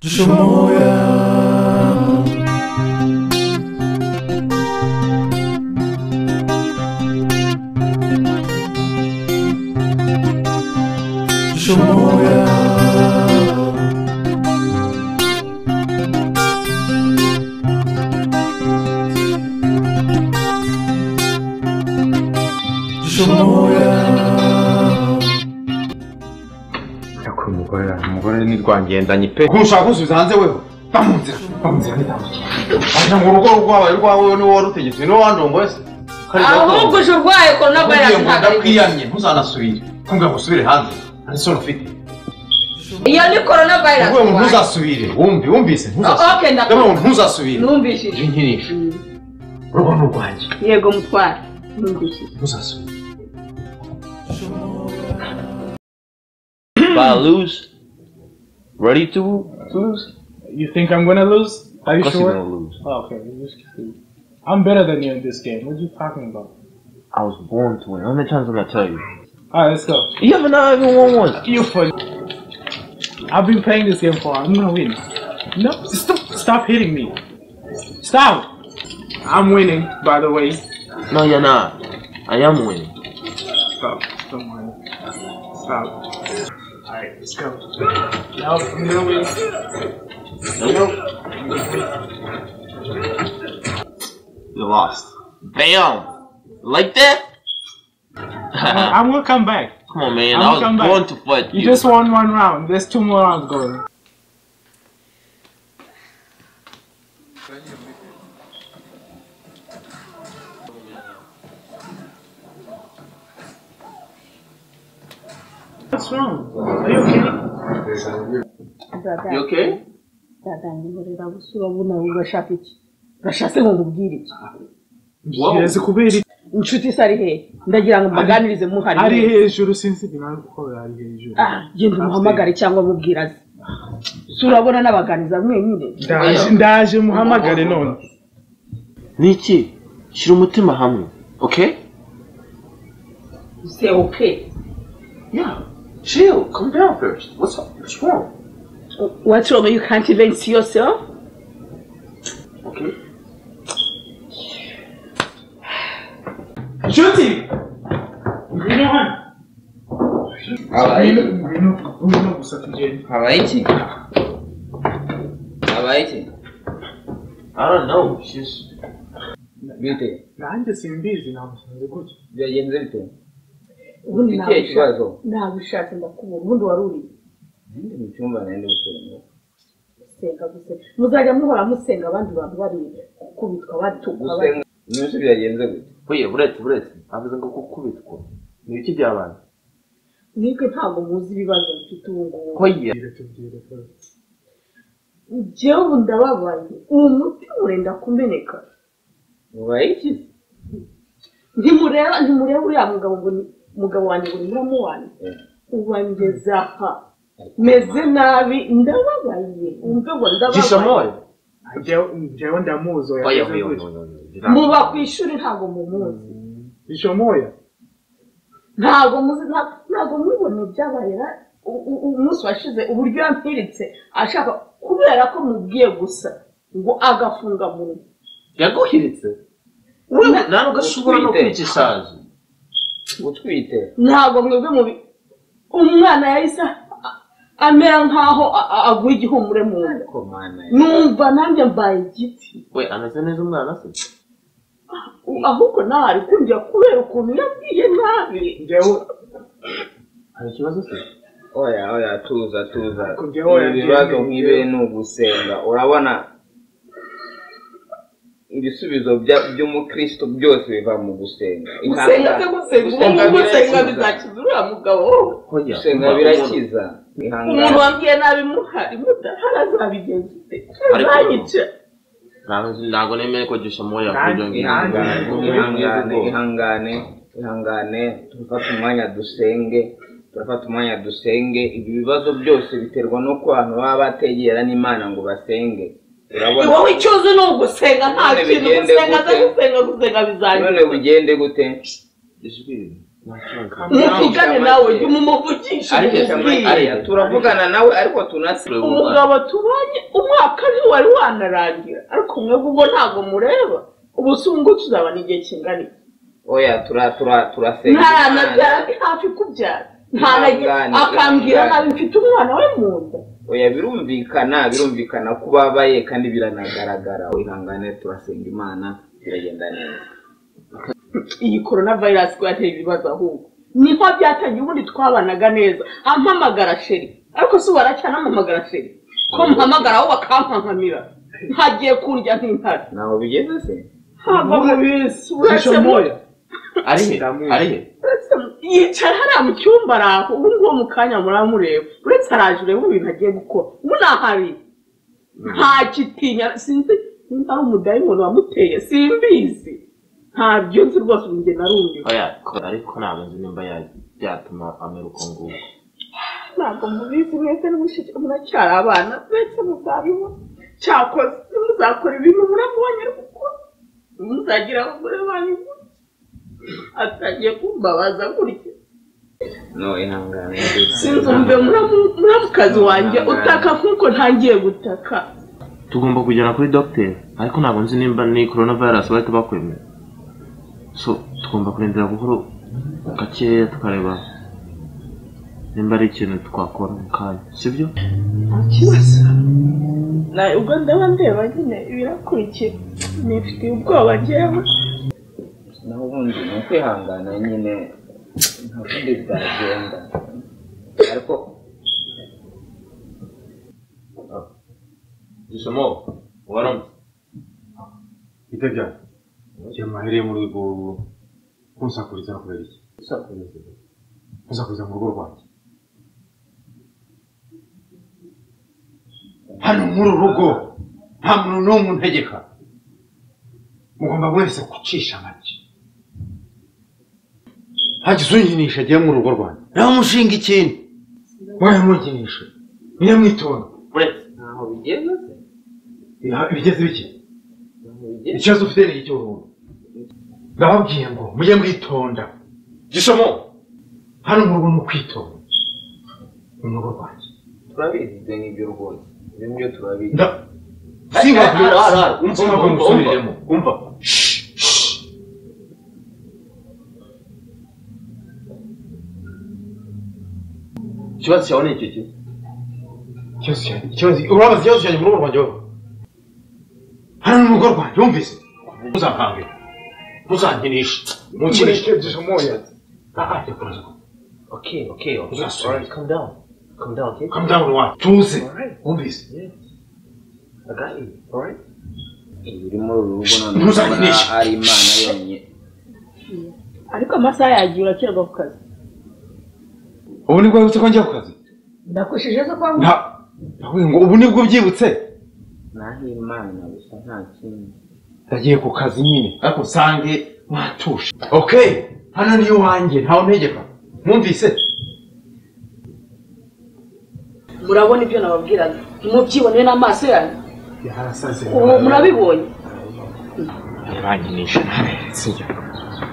Dziś moje. Dziś moje. Dziś moje. ariko uyu mugore umugore ni rwangendanye pe kunshaka kunsubiza hanze weho va mu nzira va mu nzira ajya mu rugo rwawe rwawe niwe wari utegetse niwe wandongoye se ahubwo uje urwaye korona ugiye virus mu nda ntabwo ari byiza. kwiyamye ntuzanasubire kumbwira ngo usubire hanze nta nisoni ufite iyo ni korona virus kumbwira ngo urwaye. ntuzasubire wumve wumvise Oh, okay, ntuzasubire ndakumva. ndabona ngo ntuzasubire numvishije uje nkinishe urugo ni urwanjye yego mutware numvishije ntuzasubire If I lose, ready to lose? You think I'm gonna lose? Are Of you course sure? you're gonna lose. Oh, okay, you just kidding. I'm better than you in this game. What are you talking about? I was born to win. How many times am I gonna tell you? Alright, let's go. You haven't not even won once. You funny. I've been playing this game for. I'm gonna win. No, stop! Stop hitting me. Stop! I'm winning, by the way. No, you're not. I am winning. Stop! Don't worry. Stop. Alright, let's go. Nope, I'm gonna win. Nope. You lost. Bam! Like that? Come I'm gonna come back. on, man. I'm i was come back. born to fight You you. just won one round. There's two more rounds going. What's wrong? Are you kidding? You okay? nzatangirira busura ubu nawe urashaka iki urashatse ngo ngubwire iki Kiretse kubera iki? inshuti se ari hehe ndagira ngo mubaganirize muhari ari hejuru sinzi ibintu ari gukorera ari hejuru Ah, genda umuhamagare cyangwa mubwira aze si urabona n'abaganiza mwenyine ndaje ndaje muhamagare none Niki, shira umutima hamwe. Okay? se oke Yeah. Chill. Calm down first. What's up? What's wrong? what's wrong you can't even see yourself Okay. nshuti ngwino hano Habaye ngwino ngwino gusa tugende habaye iki habaye iki I don't know. She's bite nanjye simbizi namusanze gutya byagenze bite ubundi Ufite ikibazo nabishatse ndakubona ubundi wari uri Ninde mu cyumba nari gukoramo gusenga gusenga muzajya muhora musenga abandi bantu bari kubitwa batukwa bari- gusenga n'ibyo byagenze gute Oye, buretse, buretse. Avuze ngo gukubitwa. Ni ibiki byabaye? nibwe ntabwo muzi ibibazo mfite ubu ngubu Oye. jewe ubu ndababaye uwo muti urenda kumeneka habaye iki ntimureba ntimureba uriya mugabo ngo ni umugabo wanjye ngo ni muramu wanjye Eh, ubangeza aha meze nabi ndababaye umve ngo Jisha ndababaye moyo. Njyewe- njyewe ndamuzi oya Oye, ameze oye, oye, oye. gutya. muba ku ishuri ntabwo mumuzi bishomoya ntabwo muzi nta- ntabwo mubibona ibyabaye ra- u- u- umunsi washize uburyo yampiritse ashaka kubera ko mubwiye gusa ngo agafunga munwa Yaguhiritse. Urumva- Nta n'ugashobora no Utwite. kwicishaza. utwite ntabwo mwebwe mubi umwana yahise a- amera nk'aho a- a- aguye igihumure mu nda ko mana ya- numva nanjye mbaye igiti We, ameze neza umwana se? U- ahubwo ntari kundya kubera ukuntu yabwiye nabi njyewe Hari ikibazo se? oya oya tuza tuza Ariko njyewe oya, Ibi bibazo njyewe- nk'ibi ni ugusenga urabona ibisubizo bya- by'umukristo byose biva mu gusenga gusenga se gusenga Gusenga ubu gusenga birakiza. bizakiza uriya mugabo Oya. gusenga umva, umuntu- birakiza umuntu ihangane wabwiye nabi muhari mudahari azabigenza ute Ariko- ntayica Ntabwo- Ntabwo nemeye ko Jisha moyo yakurya ngo nanjye- ihangane. ihangane ihangane ihangane turafata umwanya dusenge turafata umwanya dusenge ibi bibazo byose biterwa n'uko abantu baba bategera n'imana ngo basenge urabona wowe icyo uzi ni ugusenga nta None kintu bigende gusenga gute? gusenga gusenga none bizagiza bigende gute Ijwi muvugane nawe jya umuvugishe ariko cyangwa- umubwire ariya turavugana nawe ariko tunasire umugabo tubonye umwaka ntiwari wanarangira ariko mwebwe ubwo ntabwo mureba ubu si ubwo tuzabona igihe kingana iki oya tura tura turasenga ntaranabyara ndi hafi kubyara ntanagira Ihangane, akambwira ihangane. nabi mfite umwana we mu nda oya birumvikana birumvikana ko ubabaye kandi biranagaragara ihangane turasenga imana biragenda neza iyi korona vayirasi ko yateye ibibazo ahubwo niho byatangiye ubundi twabanaga neza ampamagara sheri ariko si ubu aracyanampamagara sheri ko mpamagara aho bakampamamira ntagiye kundya nk'intare ntaho bigeze se hava mu bisi uretse mu Shishomoya. ari he ari he uretse mu- yicaye hariya mu cyumba ari aho ubu ngubu mu kanya muramureba uretse araje urebe ibintu agiye gukora ubu ntahari nta kitinya sinzi nimba ari umudayimoni wamuteye simbizi ntabyo nzi rwose ubu njye narumbiwe oya ko- ariko ntabwo nzi nimba ya- byatuma amera uko nguko ntabwo mubizi mwese n'umushiki muracyari abana mwese muzabibona cyakoze muzakora ibintu muramubonye kuko muzagira abagore banyu gutya atangiye kumbabaza gutya no ihangane sinzi umve muramu- muramukazi wanjye utaka nk'uko ntangiye gutaka tugomba kujyana kuri dogiteri ariko ntabwo nzi nimba ni coronavirus bahita bakwemera so tugomba kurindira buhoro gakeya tukareba nimba ari ikintu twakora mu kanya sibyo nta kibazo nawe ubwo ndaba ndeba nyine birakurikira nifitiye ubwoba njyewe naho ubundi ni ukwihangana nyine nta kundi byagenda ariko gisomo waramutse Itajya. Igihe mwahereye muri urwo kunsakuriza kubera iki? Kunsakuriza mu rugo rwanjye. hano muri uru rugo nta muntu n'umwe untegeka mugomba mwese gucisha make hagize unyinisha agiye mu rugo rwanjye nawe mushinga ikintu wawe munyinisha niyo mwitonda ntaho bigeze se Iha- bigeze bike ntaho bigeze ikibazo ufite ni icy'uruhu ndababwiye ngo mujye mwitonda gisomo hano mu rugo ni ukwitonda ni mu rugo rwanjye turabizi ibyo ngibyo rwose ibyo ngibyo turabizi nda singakubwira umva umva umva umva ikibazo cyawe ni iki ki ikibazo cyanjye ikibazo urabaza ikibazo cyanjye mu rugo rwanjye wowe hano ni mu rugo rwanjye wumvise ntuzampange ntuzankinishe ntukinishe Ah, ah, okay okay okay Yes, alright calm down calm down okay come down iwacu tuze wumvise I got you alright iri muri uru rugo none Ntuzakinishe. ubona ari imana yonyine ariko amasaha yagiye urakerwa ku kazi ubu nibwo wibutse ko njya ku kazi ndakosheje zo kwa nta nawe ngo ubu nibwo byibutse naho imana gusa nta kindi ndagiye ku kazi nyine ariko usange mwatuje okay hano ni iwanjye ntawe untegeka mwumvise murabona ibyo nababwiraga ntimubyiboneye n'amaso yanyu ubu murabibonye bajya banyinisha sijya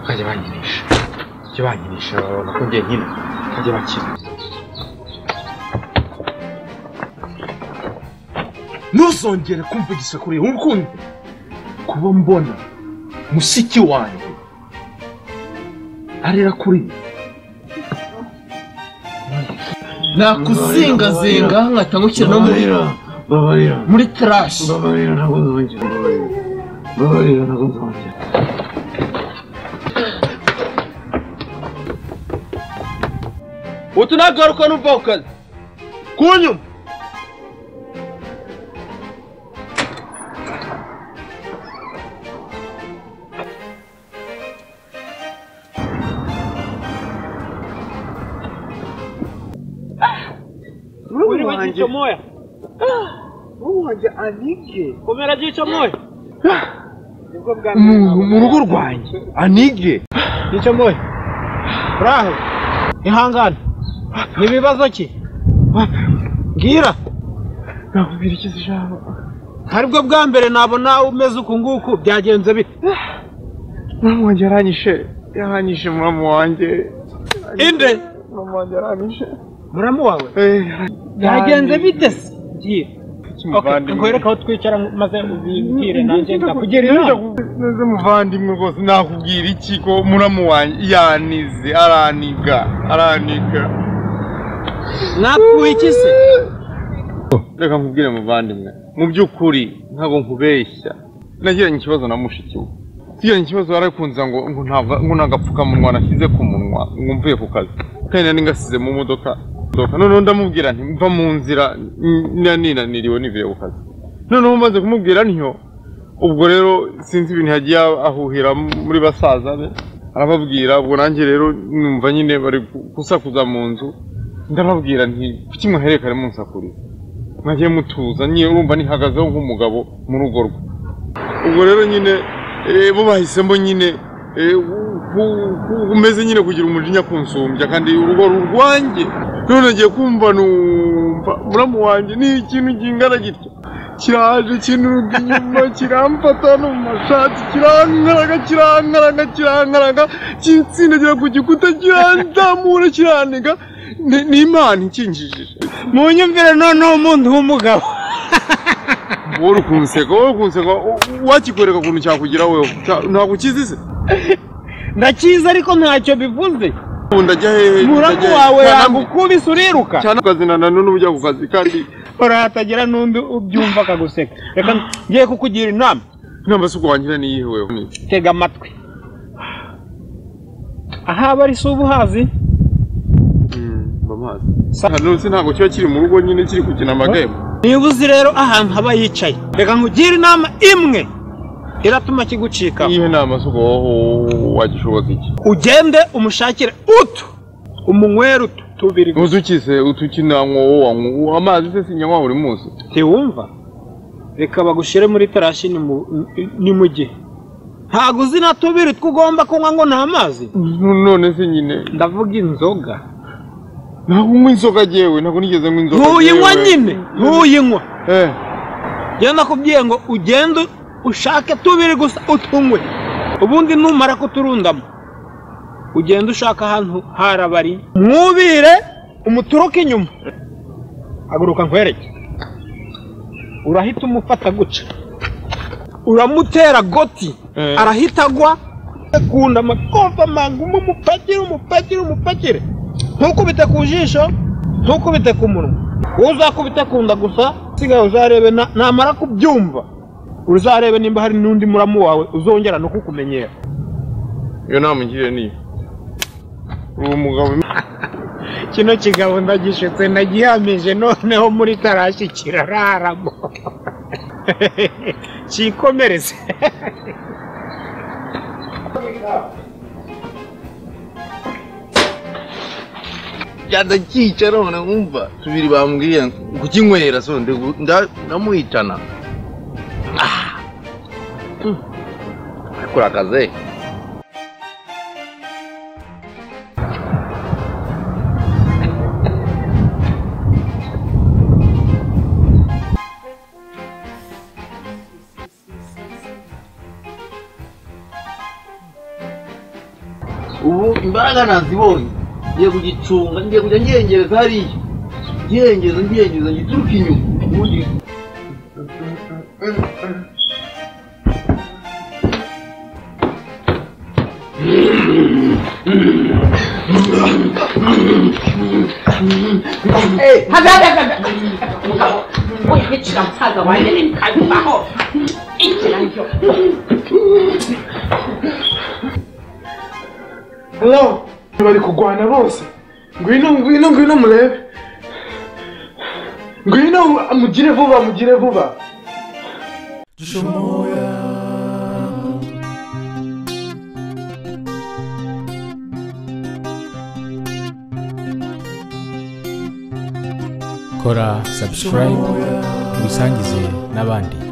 bajya banyinisha bajya banyinisha babona ko ngiye nkina bajya bakina ntuzongere kumva igisekuru wumva ukundi kuba mbona mushiki wanjye arira kuri ibi nakuzingazinga nkahita nkukira babarira babarira muri trash babarira ntabwo nzongera babarira babarira ntabwo nzongera utu nagaruka n'uva ku kazi kunyuma uri wanjye moya uri wanjye anige komera gica moya nibwo bwa mu rugo rwanjye anige gica moya uraho ihangane ni ibibazo ki mbwira nakubwira ikizi ijambo aribwo bwa mbere nabona umeze uku nguku byagenze bite muramu wanjye yaranyishe yaranyishe muramu wanjye inde Mama wanjye arangije. muramu wawe Yagenze byagenze bite se giye muvandimwe. nkwereke aho twicara maze ubibwire nanjye ndakugira Neza inama ku- Neza muvandimwe rwose nakubwira iki ko muramu wanjye yanize araniga araniga. nakuha iki se Reka nkubwire muvandimwe mu by'ukuri ntabwo nkubeshya nagiranye ikibazo na mushiki we tugiranye ikibazo warakunze ngo ngo ntabwo- ngo nta gapfukamunwa nashyize ku munwa ngo mvuye ku kazi kandi nari ngasize mu modoka modoka. noneho ndamubwira nti mva mu nzira n- nari ninaniriwe nivuye ku kazi noneho umaze kumubwira ntyo ubwo rero sinzi ibintu yagiye ahuhira muri basaza be arababwira ubwo nanjye rero numva nyine bari gusakuza mu nzu ndababwira nti kuki mwaherekare munsakuriza mwagiye mutuza nyine urumva nihagazeho nk'umugabo mu rugo rwe ubwo rero nyine eh, bo bahisemo nyine eh, ku- ku- ku- umeze nyine kugira umujinya kunsumbya kandi urugo rurwanjye none ngiye kumva numva muramu wanjye ni ikintu kingana gitya kiraje kinuga inyuma kiramfata no mu mashati kirankaraga kirankaraga kirankaraga kinsindagira ku gikuta kiranzamura kirantega ni ni imana ikinjijije mu nyumvire noneho umuntu w'umugabo wowe ukunseka wowe ukunseka wakikwereka ukuntu cyakugira wewe Cya- ntabwo ukizi se ndakizi ariko ntacyo bivuze ubu ndajya hehe muramu wawe Nta- yagukubise uriruka cyane akazi na na none ujya ku kazi kandi urahatagira n'undi ubyumva akaguseka reka ngiye kukugira inama inama si ukuwangira n'iyihe wewe tega amatwi ahaba ari si ubuhazi mba mazi none se ntabwo kiba kiri mu rugo nyine kiri gukina amagame niba uzi rero ahantu haba yicaye reka nkugire inama imwe iratuma kigucikaho n'iyihe nama si ukubaho wagishoboza iki ugende umushakire utu umunywere utu tubiri gusa. ntuzi ukize utukina mwowo wanywa amazi se sinyanywa buri munsi ntiwumva reka bagushyire muri tarashi ni mu- ni mu gihe ntabwo uzi na tubiri tw'ugomba kunywa ngo ni amazi none se nyine ndavuga inzoga ntabwo unywa inzoga jyewe ntabwo nigeze nywa inzoga ntuyinywa jyewe. nyine ntuyinywa eh njyewe nakubwiye ngo ugende ushake tubiri gusa utunywe ubundi numara kuturundamo ugende ushaka ahantu harabari mwubire umuturuke inyuma haguruka nkwereke urahita umufata guca uramutera goti Eh. arahita agwa akunda amakofa magumu umupakire umupakire umupakire ntukubite ku jisho ntukubite ku munwa wowe uzakubite kunda gusa sigaye uzarebe na- namara kubyumva uzarebe nimba hari n'undi muramu wawe uzongera no kukumenyera iyo nama ngiriye niyo uwo mugabo kino kigabo ndagishetse nagihamije noneho muri tarashi kirararamo cyikomereze Jada chicha no na umva. Tubiri bambwiye kukinywera so nde- nda- ndamuhitana. Ah. Mm. Akora kaze. ubu imbaraga nazibonye ngiye kugicunga ngiye kujya ngengereza hariya ngengeza ngengeza ngituruka inyuma ubundi hagaragaza mugabo we hecira musaza wanjye n'ibikanyibaho igira njyo Hello. Bari kurwana bose. Ngwino, ngwino, ngwino murebe. Ngwino amugire vuba, amugire vuba. kora subscribe wisangize n'abandi